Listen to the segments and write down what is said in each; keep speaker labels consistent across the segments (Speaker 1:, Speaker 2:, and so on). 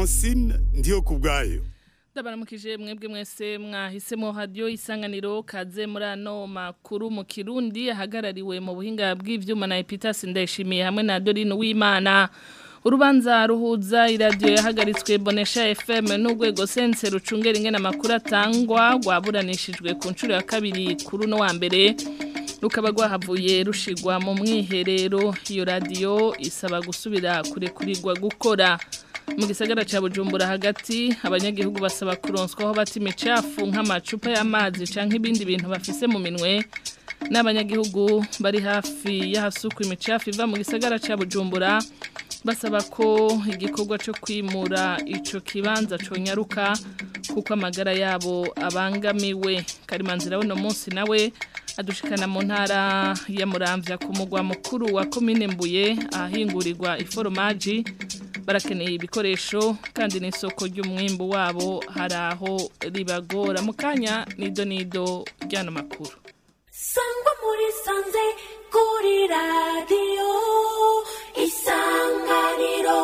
Speaker 1: francine ndiyo ku bwayo
Speaker 2: ndabaramukije mwebwe mwese mwahisemo radio isanganiro kaze muri ano makuru mu kirundi ahagarariwe mu buhinga bw'ivyuma na Epitas ndayishimiye hamwe na Dorine Uwimana urubanza ruhuza iradiyo yahagaritswe bonesha FM n'urwego sense rucungera ingena amakuru atangwa rwaburanishijwe ku nshuro ya kabiri kuri uno wa mbere rukaba rwahavuye rushigwa mu mwiherero iyo radiyo isaba gusubira kurekurirwa gukora mu gisagara cya bujumbura hagati abanyagihugu basaba kuronswaho bata imicafu nk'amacupa y'amazi cyangwa ibindi bintu bafise mu minwe n'abanyagihugu bari hafi y'ahasukwa imicafu iva mu gisagara cya bujumbura basaba ko igikorwa cyo kwimura icyo kibanza conyaruka kuko amagara yabo abangamiwe karimanzira buno munsi nawe adushikana mu ntara ya muramvya ku mugwa mukuru wa komine mbuye ahingurirwa iforomaji barakeneye ibikoresho kandi n'isoko ry'umwimbu wabo hari aho ribagora mu kanya nido nido ry'ano makuru
Speaker 3: sangwa muri sanze kuri radiyo isanganiro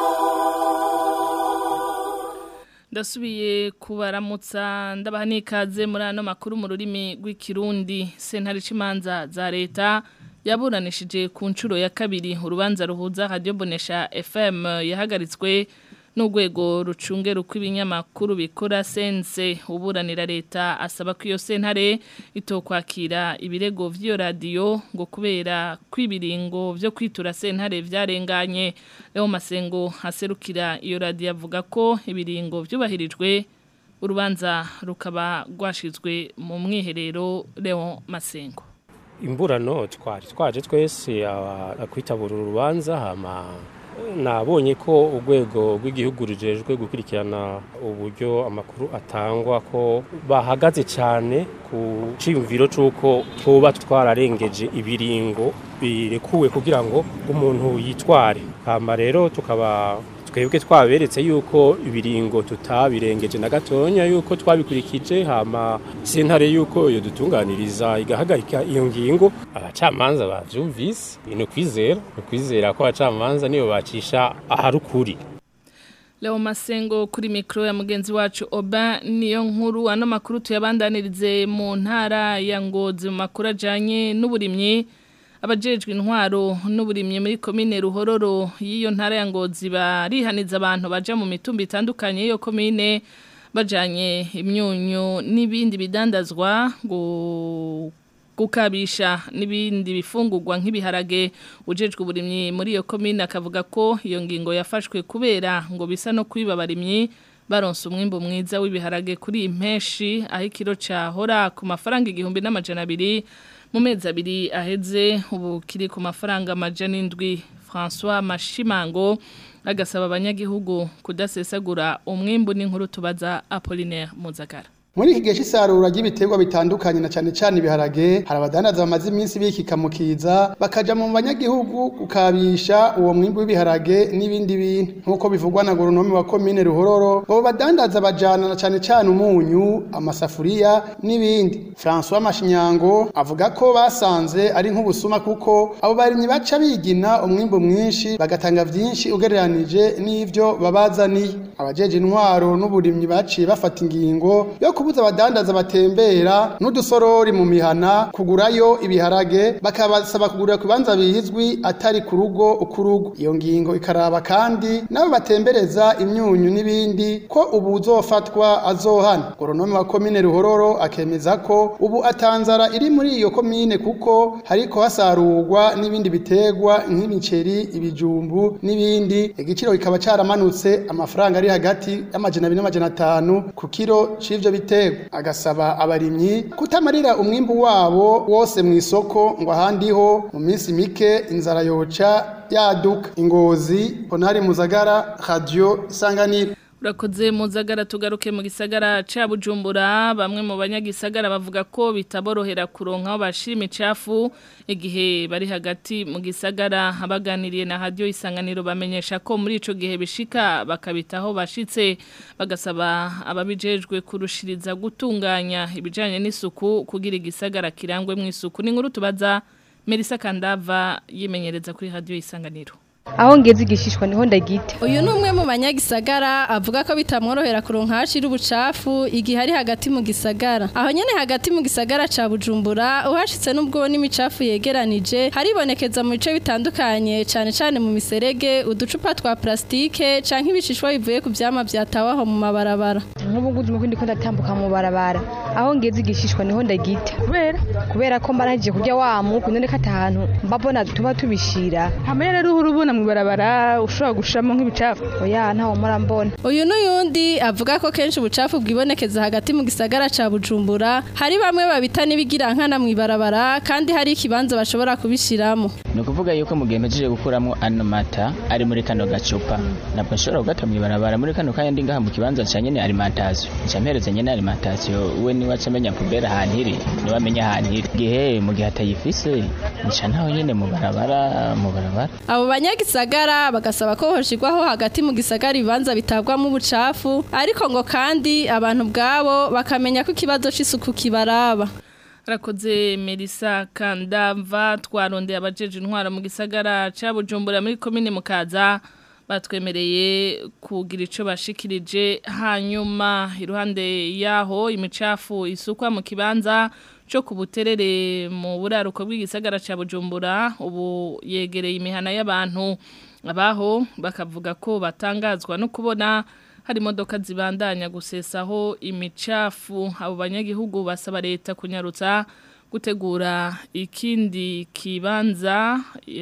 Speaker 2: ndasubiye kubaramutsa ndabaha n'ikaze muri ano makuru mu rurimi rw'ikirundi sentare c'imanza za leta yaburanishije ku nshuro ya kabiri urubanza ruhuza radio bonesha FM yahagaritswe n'urwego rucungera uko ibinyamakuru bikora sense uburanira leta asaba ko iyo sentare itokwakira ibirego vy'iyo radiyo ngo kubera kwibiringo vyo kwitura sentare vyarenganye Leo Masengo aserukira iyo radiyo avuga ko ibiringo vyubahirijwe urubanza rukaba rwashizwe mu mwiherero Leo Masengo
Speaker 4: imburano twari twaje twese akwitabura urubanza hama nabonye ko urwego rw'igihugu rujejwe gukurikirana uburyo amakuru atangwa ko bahagaze cyane ku cyiyumviro cy'uko tuba twararengeje ibiringo birekuwe kugira ngo umuntu yitware hama rero tukaba twebwe twaberetse yuko ibiringo tutabirengeje na gatonya yuko twabikurikije hama sentare yuko iyo dutunganiriza igahagarika iyo ngingo abacamanza bavyumvise ni kwizera ni kwizera ko abacamanza niyo bacisha aharukuri
Speaker 2: Leo Masengo kuri mikro ya mugenzi wacu Oba niyo nkuru ano makuru tuyabandanirize mu ntara ya Ngozi mu makuru ajanye n'uburimyi abajejwe intwaro n'uburimye muri komine ruhororo y'iyo ntara ya ngozi barihaniza abantu baja mu mitumba itandukanye y'iyo komine bajanye imyunyu n'ibindi bidandazwa ngo gukabisha n'ibindi bifungurwa nk'ibiharage ujejwe uburimyi muri iyo komine akavuga ko iyo ngingo yafashwe kubera ngo bisa no kwiba abarimyi baronse umwimbo mwiza w'ibiharage kuri impeshi aho ikiro cahora ku mafaranga igihumbi n'amajana abiri mu mezi abiri aheze ubu kiri ku mafaranga amajana indwi François Mashimango agasaba abanyagihugu kudasesagura umwimbu n'inkuru tubaza Apollinaire Muzagara
Speaker 5: muri iki gihe cy'isarura ry'ibiterwa bitandukanye na cyane cyane ibiharage hari abadandaza bamaze iminsi bikika mu kiza bakaja mu banyagihugu gukabisha uwo mwimbu w'ibiharage n'ibindi bintu nk'uko bivugwa na goronome wa komine ruhororo ngo badandaza bajana na cyane cyane umunyu amasafuriya n'ibindi François Mashinyango avuga ko basanze ari nk'ubusuma kuko abo barimyi baca bigina umwimbu mwinshi bagatanga vyinshi ugereranije n'ivyo babazaniye abajeje intwaro n'uburimyi baciye bafata ingingo yo kubuza abadandaza batembera n'udusorori mu mihana kugurayo ibiharage bakabasaba kugurira ku bibanza bizwi atari ku rugo ukurugo iyo ngingo ikaraba kandi nabo batembereza imyunyu n'ibindi ko ubu uzofatwa azohana goronome wa komine ruhororo akemeza ko ubu atanzara iri muri iyo komine kuko hariko hasarurwa n'ibindi biterwa nk'imiceri ibijumbu n'ibindi igiciro kikaba caramanutse amafaranga ari hagati y'amajana abiri n'amajana atanu ku kiro c'ivyo biterwa agasaba abarimyi kutamarira umwimbu wabo wose mu isoko ngo ahandi ho mu minsi mike inzara yoca yaduka ingozi ponari muzagara radio isanganiro
Speaker 2: urakoze muzagara tugaruke mu gisagara ca Bujumbura bamwe mu banyagisagara bavuga ko bitaborohera kuronka aho bashira imicafu igihe bari hagati mu gisagara abaganiriye na radio isanganiro bamenyesha ko muri ico gihe bishika bakabitaho bashitse bagasaba ababijejwe kurushiriza gutunganya ibijanye n'isuku kugira igisagara kirangwe mu isuku ni nkuru tubaza Melissa Kandava yimenyereza kuri radio isanganiro
Speaker 6: aho ngeze igishishwa niho ndagita
Speaker 7: uyu ni umwe mu banyagisagara avuga ko bitamworohera kuronka hashira ubucafu igihe ari hagati mu gisagara aho nyene hagati mu gisagara ca bujumbura uhashitse n'ubwo n'imicafu yegeranije haribonekeza mu bice bitandukanye cane cane mu miserege uducupa twa plastike canke ibishishwa bivuye ku vyama vyatawe aho mu mabarabara
Speaker 6: nk'ubu ngubu ndimo ndiko ndatambuka mu barabara aho ngeze igishishwa niho ndagita kubera kubera ko mbarangije kurya wa muku none kata ahantu mbabona tuba tubishira
Speaker 8: hamwe rero uhura ubona mu barabara ushobora gushiramo nk'ibicafu
Speaker 6: oya ntawo murambona
Speaker 7: uyu n'uyundi avuga ko kenshi ubucafu bwibonekeza hagati mu gisagara ca bujumbura hari bamwe babita n'ibigira nkana mu ibarabara kandi hari ikibanza bashobora kubishiramo
Speaker 9: ni ukuvuga yuko mu gihe mpejeje gukuramo ano mata ari muri kano gacupa ntabwo nshobora kugata mu ibarabara muri kano kanya ndi ngaha mu kibanza ca nyene alimentation nca mpereza nyene alimentation we niwe aca amenya pubere ahantu iri niwe amenya ahantu iri gihe mu gihe atayifise nca ntaho nyene mu barabara mu barabara
Speaker 7: abo banyagisagara bagasaba ko hoshirwaho hagati mu gisagara ibibanza bitabwamo ubucafu ariko ngo kandi abantu bwabo bakamenya ko ikibazo c'isuku kibaraba
Speaker 2: Rakoze Melissa Kandava twarondeye abajeje intwara mu gisagara ca Bujumbura muri commune Mukaza batwemereye kugira ico bashikirije hanyuma iruhande yaho imicafu isukwa mu kibanza cyo kubuterere mu buraruko bw'igisagara ca Bujumbura ubu yegereye imihana y'abantu abaho bakavuga ko batangazwa no kubona hari imodoka zibandanya gusesaho imicafu abo banyagihugu basaba leta kunyarutsa gutegura ikindi kibanza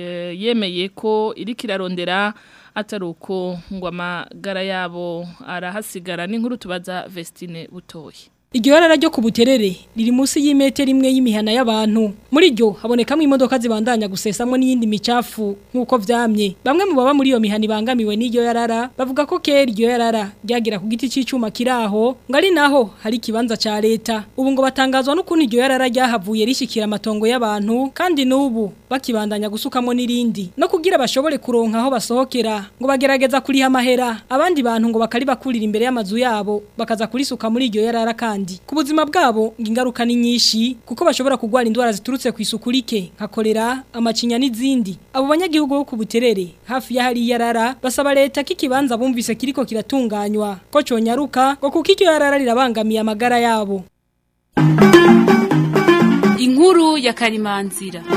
Speaker 2: yemeye ko iri kirarondera atari uko ngo amagara yabo arahasigara n'inkuru tubaza Vestine butoye
Speaker 10: Iryo yarara ryo kubuterere riri munsi y'imetero imwe y'imihana y'abantu. Muri ryo habonekamo imodoka zibandanya gusesamwe n'iyindi micafu nkuko vyamye. Bamwe mu baba muri iyo mihana ibangamiwe n'iryo yarara bavuga ko kera iryo yarara ryagira ku giti c'icuma kiraho ngo ari naho hari kibanza ca leta. Ubu ngo batangazwa n'ukuntu iryo yarara ryahavuye rishikira amatongo y'abantu kandi n'ubu bakibandanya gusukamo n'irindi. No kugira bashobore kuronka aho basohokera ngo bagerageza kuriha amahera. Abandi bantu ngo bakari bakurira imbere y'amazu yabo bakaza kurisuka muri iryo yarara kandi ku buzima bwabo ngo ingaruka ni nyinshi kuko bashobora kurwara indwara ziturutse ku isuku rike nka kolera amacinya n'izindi abo banyagihugu bo ku buterere hafi y'ahari yarara basaba leta ko ikibanza bumvise kiriko kiratunganywa ko conyaruka ngo kuko iryo yarara rirabangamiye amagara yabo
Speaker 11: inkuru ya karimanzira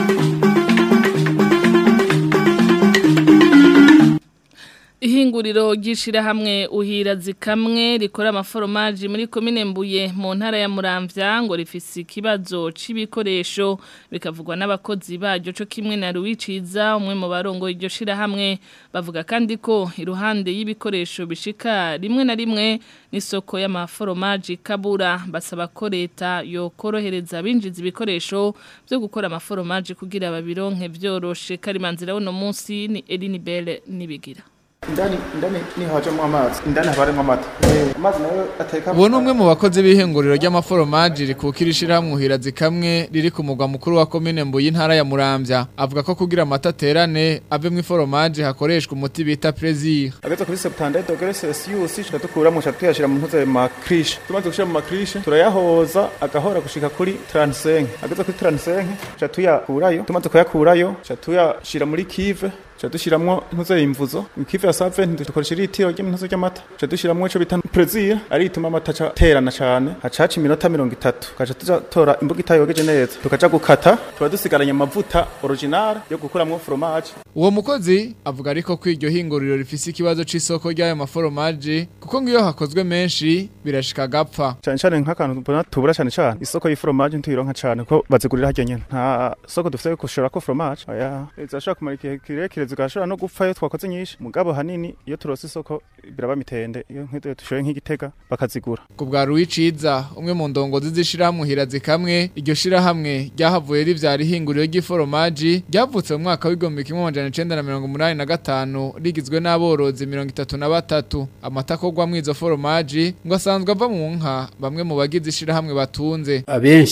Speaker 2: Ihinguriro ryishira hamwe uhira zikamwe rikora amaforomaji muri komine mbuye mu ntara ya Muramvya ngo rifise ikibazo c'ibikoresho bikavugwa n'abakozi baryo cyo kimwe na Ruwiciza umwe mu barongo iryo shira hamwe bavuga kandi ko iruhande y'ibikoresho bishika rimwe na rimwe n'isoko y'amaforomaji kabura basaba ko leta yokorohereza binjiza ibikoresho byo gukora amaforomaji kugira babironke vyoroshe karimanzira uno munsi ni Eline Belle nibigira
Speaker 12: indani indani ni hajemo amazi indani habaremo amata amazi nayo ateka
Speaker 13: uwo ni umwe mu bakozi b'ihinguriro ry'amaforomaji rikukira ishyirahamwe uhira zikamwe riri ku mugwa mukuru wa komine mbuye intara ya muramvya avuga ko kugira amata aterane ave mu iforomaji hakoreshwa umuti bita prezir
Speaker 12: ageze kuri septandatu dogere celsius tuca dukuramo tuca tuyashira mu ntuze makrishe tumaze gushira mu makrishe turayahoza agahora gushika kuri 35 ageze kuri 35 tuca tuyakurayo tumaze kuyakurayo tuca tuyashira muri kive tuca dushiramwo ntuze imvuzo ikive ya save dukoresha litiro ry'intuze ry'amata tuca dushiramwo ico bita prezir ari ituma amata aca terana cane hacaca iminota mirongo itatu tukaca tuzatora imbuga itayogeje neza tukaja gukata tuba dusigaranye amavuta original yo gukuramwo fromage
Speaker 13: uwo mukozi avuga ariko ko iryo hinguriro rifise ikibazo c'isoko ry'ayo maforomaji kuko ngo iyo hakozwe menshi birashika gapfa
Speaker 12: cyane cyane nk'akantu mbona tubura cyane cyane isoko y'iforomaje ntuyironka cyane ko bazigurira harya nyene nta soko dufite yo gushora ko fromage oya zashobora kumara igihe kirekire zigashobora no gupfa iyo twakoze nyinshi mugabo hanini iyo turose isoko biraba mitende iyo nk'iyo dushoye nk'igitega bakazigura
Speaker 13: ku bwa Ruwiciza umwe mu ndongozi z'ishirahamwe hirazi kamwe iryo shirahamwe ryahavuye rivyara ihinguriro ry'iforomaji ryavutse mu mwaka w'igihumbi kimwe amajana icenda na mirongo umunani na gatanu rigizwe n'aborozi mirongo itatu na batatu amata akorwa mw'izo foromaji ngo asanzwe ava mu nka bamwe mu bagize ishirahamwe batunze
Speaker 14: abenshi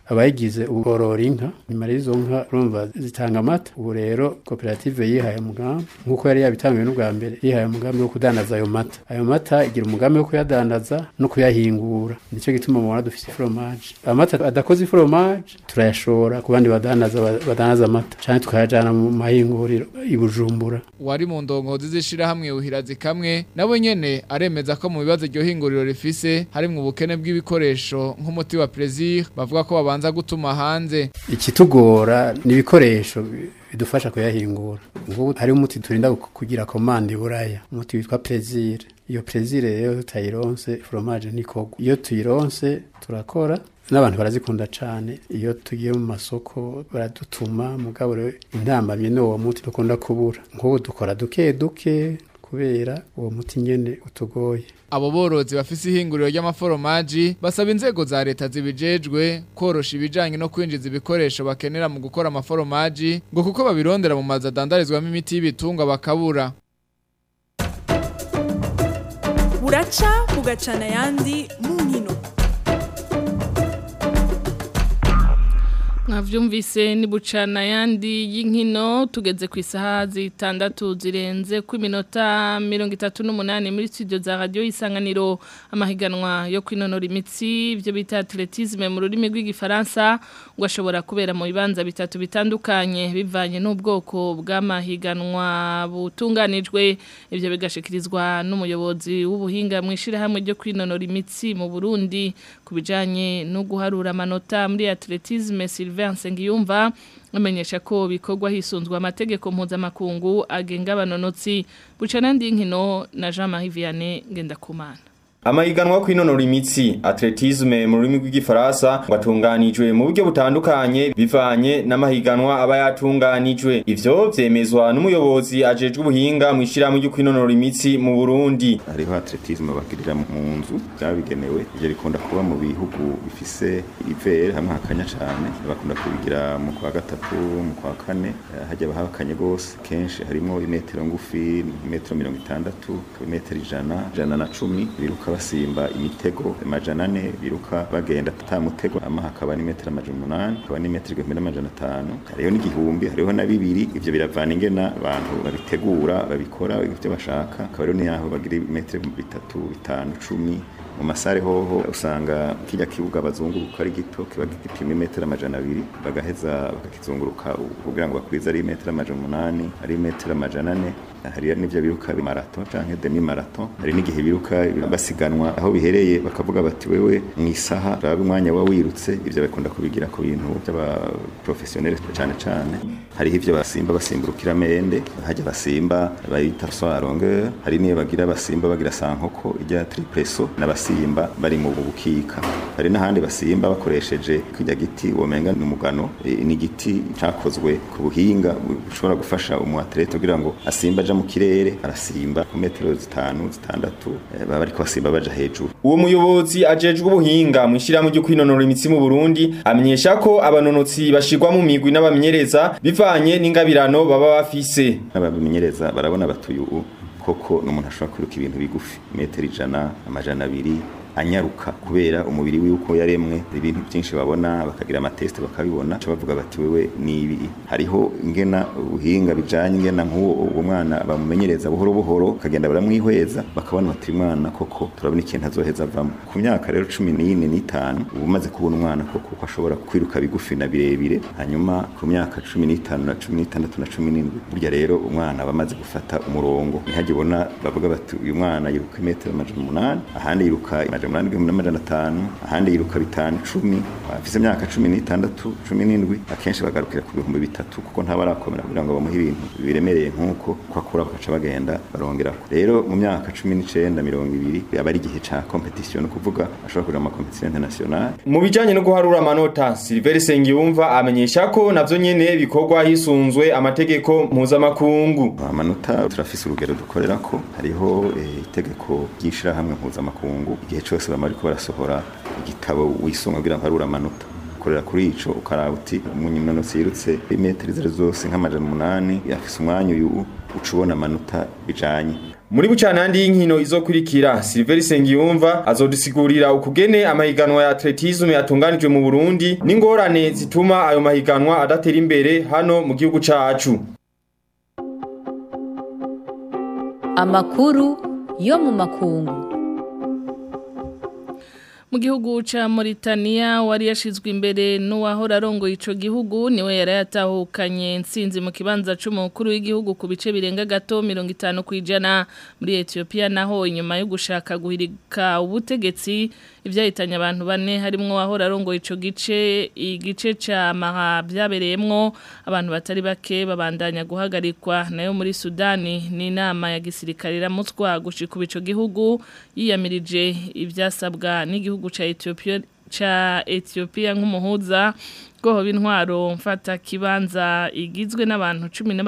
Speaker 14: abayigize uborora inka nyuma y'izo nka urumva zitanga amata ubu rero koperative yihaye umugambi nk'uko yari yabitangiwe n'ubwa mbere yihaye umugambi wo kudandaza ayo mata ayo mata igira umugambi wo kuyadandaza no kuyahingura nicyo gituma mubona dufite iforomaje amata adakoze iforomaje turayashora ku bandi badandaza badandaza amata cyane tukayajyana mu mahinguriro i bujumbura
Speaker 13: wari mu ndongozi z'ishirahamwe uhirazi kamwe nabo nyene aremeza ko mu bibazo iryo hinguriro rifise harimwo ubukene bw'ibikoresho nk'umuti wa Plaisir bavuga ko babanza gutuma hanze
Speaker 14: ikitugora ni ibikoresho bidufasha kuyahingura nk'ubu hari umuti turinda kugira komande buraya umuti witwa Plaisir iyo Plaisir rero tutayironse fromage ntikogwa iyo tuyironse turakora n'abantu barazikunda cyane iyo tugiye mu masoko baradutuma mugabo rero intambamye ni uwo muti dukunda kubura nk'ubu dukora duke duke kubera uwo muti nyene utugoye
Speaker 13: abo borozi bafise ihinguriro ry'amaforomaji basaba inzego za leta zibijejwe korosha ibijanye no kwinjiza ibikoresho bakenera mu gukora amaforomaji ngo kuko babirondera mu mazu adandarizwamo imiti y'ibitungwa bakabura
Speaker 15: buraca bugacana ayandi mu nkino
Speaker 2: mwavyumvise ni bucana yandi y'inkino tugeze ku isaha zitandatu zirenze ku minota mirongo itatu n'umunani muri studio za radio isanganiro amahiganwa yo kwinonora imitsi ibyo bita atletisme mu rurimi rw'igifaransa ngo ashobora kubera mu bibanza bitatu bitandukanye bivanye n'ubwoko bw'amahiganwa butunganijwe ibyo bigashikirizwa n'umuyobozi w'ubuhinga mu ishirahamwe ryo kwinonora imitsi mu Burundi kubijanye no guharura amanota muri atletisme Sylvain Sengiyumva amenyesha ko bikorwa hisunzwe amategeko mpuzamakungu agenga abanonotsi bucana ndi nkino na Jean-Marie Vianney Ngendakumana
Speaker 16: Amahiganwa kwinonora imitsi atletisme mu rurimi rw'igifaransa watunganijwe mu buryo butandukanye bivanye n'amahiganwa aba yatunganijwe ivyo vyemezwa n'umuyobozi ajejwe ubuhinga mu ishirahamwe ryo kwinonora imitsi mu Burundi
Speaker 17: hariho atletisme bagirira mu nzu byabigenewe ivyo bikunda kuba mu bihugu bifise ivere hamwe hakanya cane bakunda kubigira mu kwa gatatu mu kwa kane hajya bahakanye gose kenshi harimo imetero ngufi imetero mirongo itandatu imetero ijana ijana na cumi biruka basimba imitego amajana ane biruka bagenda ata mutego ama hakaba ni metero amajana umunani hakaba ni metero igihumbi n'amajana atanu hariho n'igihumbi hariho na bibiri ivyo biravana ingena abantu babitegura babikora ivyo bashaka akaba rero niyaho bagira metero bitatu bitanu cumi mu masare hoho usanga kijya kibuga bazunguruka ari gito kiba gipima metero amajana abiri bagaheza bakakizunguruka kugira ngo bakwize ari metero amajana umunani ari metero amajana ane hari n'ivyo biruka marato canke demi marato hari n'igihe biruka basiganwa aho bihereye bakavuga bati wewe mu isaha raba umwanya wa wirutse ivyo bakunda kubigira ku bintu by'aba professionnel cyane cyane hariho ivyo basimba basimburukira mende hajya basimba bayita saut à longueur hari niyo bagira basimba bagira sankoko ijya triplesso n'abasimba bari mu bukika hari n'ahandi basimba bakoresheje kijya giti womenga n'umugano ni igiti cakozwe ku buhinga bushobora gufasha umu athlete kugira ngo asimba aja mu kirere arasimba ku metero zitanu zitandatu baba bariko basimba baja hejuru
Speaker 16: uwo muyobozi ajejwe ubuhinga mu ishirahamwe ryo kwinonora imitsi mu Burundi amenyesha ko abanonotsi bashirwa mu migwi n'abamenyereza bivanye n'ingabirano baba bafise
Speaker 17: abamenyereza barabona batuyu koko n'umuntu ashobora kwiruka ibintu bigufi metero ijana amajana abiri anyaruka kubera umubiri wiwe uko yaremwe ibintu byinshi babona bakagira amateste bakabibona cyo bavuga bati wewe nibi hariho ingena ubuhinga bijanye ingena nk'uwo uwo mwana bamumenyereza buhoro buhoro kagenda baramwihweza bakabona bati mwana koko turabona ikintu azoheza avamo ku myaka rero 14 n'itanu ubu maze kubona umwana koko ko ashobora kwiruka bigufi na birebire hanyuma ku myaka 15 na 16 na 17 burya rero umwana bamaze gufata umurongo ntihagibona bavuga bati uyu mwana yiruka metero amajana umunani ahandi yiruka amajana umunani igihumbi n'amajana atanu ahandi yiruka bitanu icumi afise imyaka cumi n'itandatu cumi n'indwi akenshi bagarukira ku bihumbi bitatu kuko ntabarakomera kugira ngo bamuhe ibintu biremereye nk'uko ko akura bagaca bagenda barongerako rero mu myaka cumi n'icenda mirongo ibiri aba ari igihe ca competition ni ukuvuga ashobora kuja mu makompetisiyo internationale
Speaker 16: mu bijanye no guharura amanota Silver Sengiyumva amenyesha ko navyo nyene bikorwa hisunzwe amategeko mpuzamakungu
Speaker 17: amanota turafise urugero dukorerako hariho itegeko ry'ishirahamwe mpuzamakungu igihe cyose bama bariko barasohora igitabo wisunga kugira ngo harura amanota ugakorera kuri ico ukaraba uti umunyinonosi yirutse imetero izo arizo zose nk'amajana umunani yafise umwanya uyu uca ubona amanota bijanye
Speaker 16: Muri bucanandi y'inkino izokurikira Silver Sengiyumva azodusigurira ukugene amahiganwa ya atletisme yatunganijwe mu Burundi n'ingorane zituma ayo mahiganwa adatera imbere hano mu gihugu cacu.
Speaker 18: Amakuru yo mu makungu.
Speaker 2: mu gihugu ca Mauritania wari yashizwe imbere n'uwahora arongoye ico gihugu niwe yari yatahukanye intsinzi mu kibanza c'umukuru w'igihugu ku bice birenga gato 50 kwijana muri Ethiopia naho inyuma yo gushaka guhirika ubutegetsi ivyahitanye abantu bane harimwo wahora arongoye ico gice igice ca Maha byabereyemwo abantu batari bake babandanya guhagarikwa nayo muri Sudani ni inama ya gisirikare iramutswa gushika ico gihugu yiyamirije ivyasabwa n'igihugu cha Ethiopia cha Ethiopia nk'umuhuza goho b'intwaro mfata kibanza igizwe n'abantu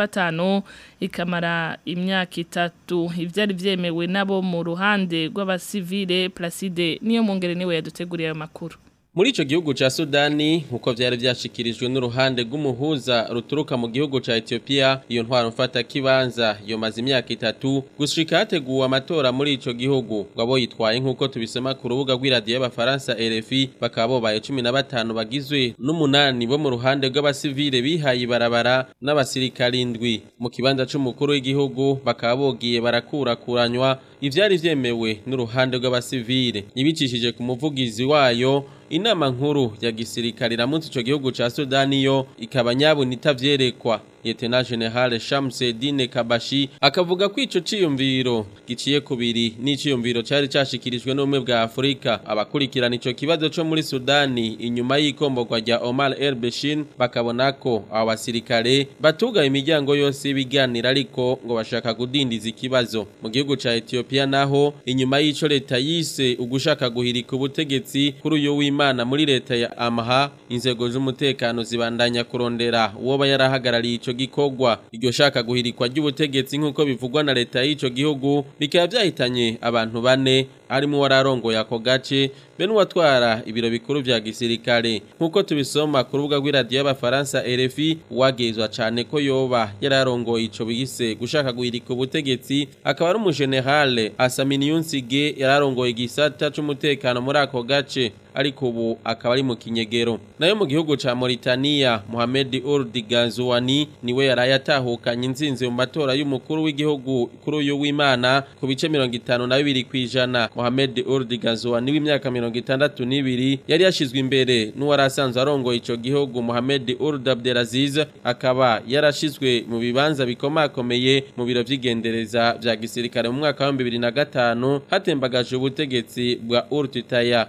Speaker 2: 15 ikamara imyaka itatu ivyari vyemewe nabo mu ruhande rw'abasivile Placide niyo mungere niwe yaduteguriye ayo makuru
Speaker 19: Muri ico gihugu ca Sudani nkuko vyari vyashikirijwe n'uruhande rw'umuhuza ruturuka mu gihugu ca Ethiopia iyo ntwaro mfata kibanza yomaze imyaka itatu gushika hateguwe amatora muri ico gihugu ngabo yitwaye nkuko tubisoma ku rubuga rw'iradiyo y'abafaransa RFI bakaba bobaye 15 bagizwe n'umunani bo mu ruhande rw'abasivile bihaye ibarabara n'abasirikari indwi mu kibanza c'umukuru w'igihugu bakaba bogiye barakurakuranywa ivyari vyemewe n'uruhande rw'abasivile ibicishije ku muvugizi wayo inama nkuru ya gisirikare iramutse ico gihugu ca Sudani yo ikaba nyabuna itavyerekwa Lieutenant General Shamsedine Kabashi akavuga ko ico ciyumviro giciye kubiri n'iciyumviro cari cashikirijwe n'umwe bwa Afrika abakurikirana ico kibazo co muri Sudani inyuma y'ikomborwa rya Omar El Bashir bakabona ko abo basirikare batuga imiryango yose y'ibiganiro ariko ngo bashaka kudindiza ikibazo mu gihugu ca Ethiopia naho inyuma y'ico leta yise ugushaka guhirika ubutegetsi kuri uyu w'Imana muri leta ya Amha inzego z'umutekano zibandanya kurondera uwo yarahagarariye ico gikorwa iryo shaka guhirikwa ry'ubutegetsi nk'uko bivugwa na leta y'ico gihugu bikaba byahitanye abantu bane harimo wararongoye ako gace be n'uwatwara ibiro bikuru vya gisirikare nk'uko tubisoma ku rubuga rw'iradiyo y'abafaransa RFI wagezwa cane ko yoba yararongoye ico bise gushaka guhirika ubutegetsi akaba ari umugenerale Asamini Yunsige yararongoye igisata c'umutekano muri ako gace ariko ubu akaba ari mu kinyegero nayo mu gihugu ca Mauritania Mohamed Ould Ghazouani niwe yaraye atahukanye inzinzi mu matora y'umukuru w'igihugu kuri uyu w'Imana ku bice 52 kwijana Mohamed Ould Ghazouani w'imyaka 62 yari yashizwe imbere n'uwari asanzwe arongoye ico gihugu Mohamed Ould Abdelaziz akaba yarashizwe mu bibanza bikomakomeye mu biro vy'igendereza vya gisirikare mu mwaka wa 2005 hatembagaje ubutegetsi bwa Ould Taya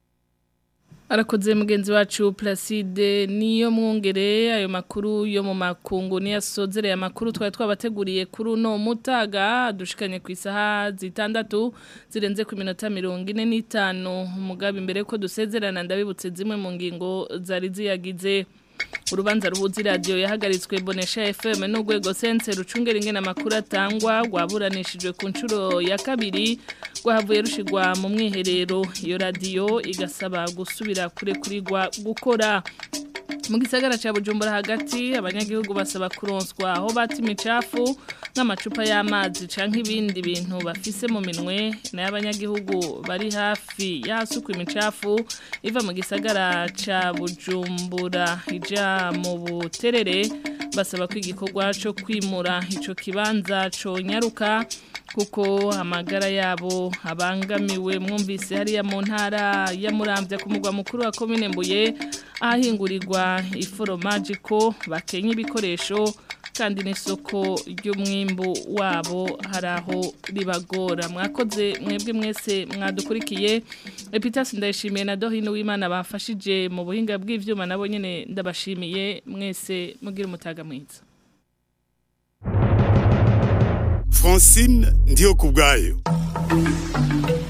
Speaker 2: Arakoze mugenzi wacu Placide niyo mwongere ayo makuru yo mu makungu ni yasozereye amakuru twari twabateguriye kuri uno mutaga dushikanye ku isaha zitandatu zirenze ku minota mirongo ine n'itanu umugabi mbere ko dusezerana ndabibutse zimwe mu ngingo zari ziyagize urubanza ruhuza iradiyo yahagaritswe bonesha FM n'urwego sense rucungera ingena amakuru atangwa rwaburanishijwe ku nshuro ya kabiri rwahavuye rushigwa mu mwiherero iyo radiyo igasaba gusubira kurekurirwa gukora mu gisagara cya bujumbura hagati abanyagihugu basaba kuronswa aho bata imicafu nk'amacupa y'amazi cyangwa ibindi bintu bafise mu minwe nayo abanyagihugu bari hafi y'ahasukwa imicafu iva mu gisagara cya bujumbura ija mu buterere basaba ko igikorwa cyo kwimura icyo kibanza conyaruka kuko amagara yabo abangamiwe mwumvise hariya mu ntara ya Muramvya ku mugwa mukuru wa komine Mbuye ahingurirwa iforomaje ko bakenya ibikoresho kandi n'isoko ry'umwimbu wabo hari aho ribagora mwakoze mwebwe mwese mwadukurikiye epitasi ndayishimiye na dohino w'imana bafashije mu buhinga bw'ivyuma nabo nyene ndabashimiye mwese mugira umutaga mwiza
Speaker 1: Francine ndiyo kubwayo